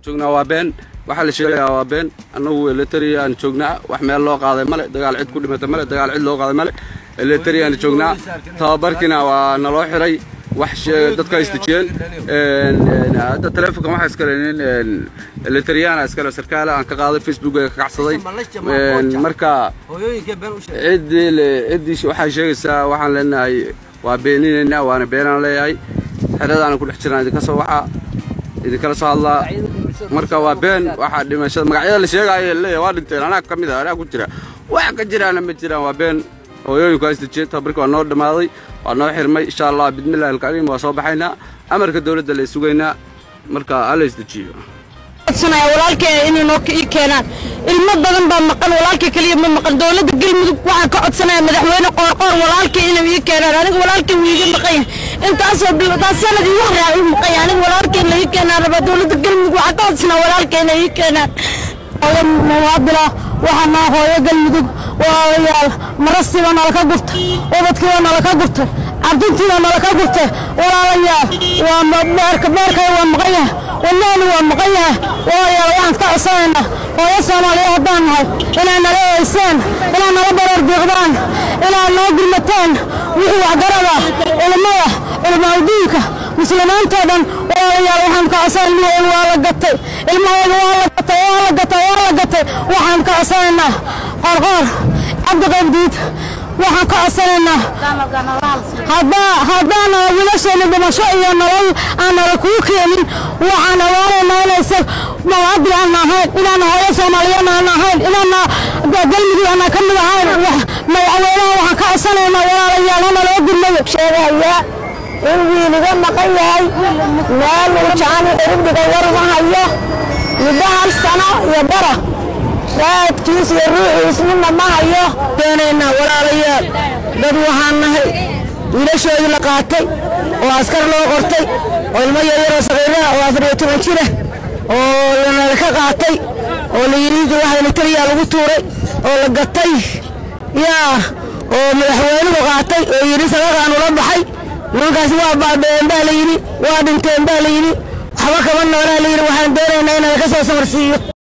joognaa waa been waxaa la sheegayaa waa been annagu eletariya aan joognaa wax meel loo qaaday male dagaal cid ku dhimata male dagaal cid loo qaaday male eletariya aan joognaa tababarkiina waa naloo xiray wax dadka isdejiyeen hadda taleefonkan waxaa iskale nin eletariyana iskale sarkaale aan ka qaaday facebooka ka kacsaday marka ciddii ciddii waxaa sheegaysaa waxaan leenahay waa beeninaynaa waana beenaan leeyahay xeradaana ku dhex jiraan idinka soo waxaa idinkala soo hadlaa marka waa been waxaa dhimashada magacyada la sheegaayo leeyahay waa dhinteen anaa ka mid ah anaa ku jira wax ka jiraana ma jiraan waa been hooyooyinku isdejiyeen tababarkii waa noo dhammaaday waa noo xirmay insha allah bismillahi alkariim waa soo baxaynaa amarka dowladda la sugaynaa marka hala isdejiyo walaalkay inay noo ii keenaan ilmo badan baa maqan walaalkay keliya ma maqan dowladda galmudug waxaan ka codsanaya madaxweyne qoorqoor walaalkay inay ii keenaan aniga walaalkay wuu iiga maqan yahay intaasoo taas sanad iyo wax raa ii maqan yahay aniga walaalkay in la ii keenaan rabaa dowladda galmudug waxaan ka codsanaa walaalkay inay ii keenaan mawaadila waxaa naa hooyo galmudug walaalayaal marastiiba nalaka gurtay ubadkiiba nalaka gurtay cabdintiiba nalaka gurtay walaalayaal waa beerka beerkay waa maqan yahay wadnaani waa maqan yahay walaalayaal waxaan ka codsanaynaa hooyo soomaaliya haddaan nahay inaad nala eeysaan inaad nala baroor biiqdaan inaad noo gurmataan wixii waxgarada ilmada ilmaaldiinka muslimiintoo dhan walaalayaal waxaan ka codsan ilmahooda waa la gatay ilmahooda waa la gatay waa la gatay waa la gatay waxaan ka codsanaynaa qorqoor cabdiqabdiid waxaan ka codsanaynaa haddaana wiilasheena dhimasho iyo nolol aan nala kuu keenin waxaan awaanaynaa inaysa mawaadil aan ahayn inaana hooyo soomaaliyeed aan ahayn inaana galmudug aan ka mid ahayn madaxweynaha waxaan ka codsanaynaa walaalayaal hana loo gurmado sheegaya in wiiliga maqan yahay meel uu jaani ciribdhiga war uma hayo muddo hal sano iyo bara raadkiis iyo ruuxiis midna ma hayo doonaynaa walaalayaal dad waxaan nahay wiilashoodii la qaatay oo askar loo qortay oo ilmo yaryaroo saqiiraha oo afar iyo toban jira oo lanala ka qaatay oo la yidhi waxa eletariyaa lagu tuuray oo la gatay yaa oo madaxweynuhu qaatay oo yidhi sadaqaan ula baxay nimankaas waa baabeen baa la yidhi waa dhinteen baa la yidhi waxba kama noolaa la yidhi waxaan doonaynaa inaan ka soo samarsiiyo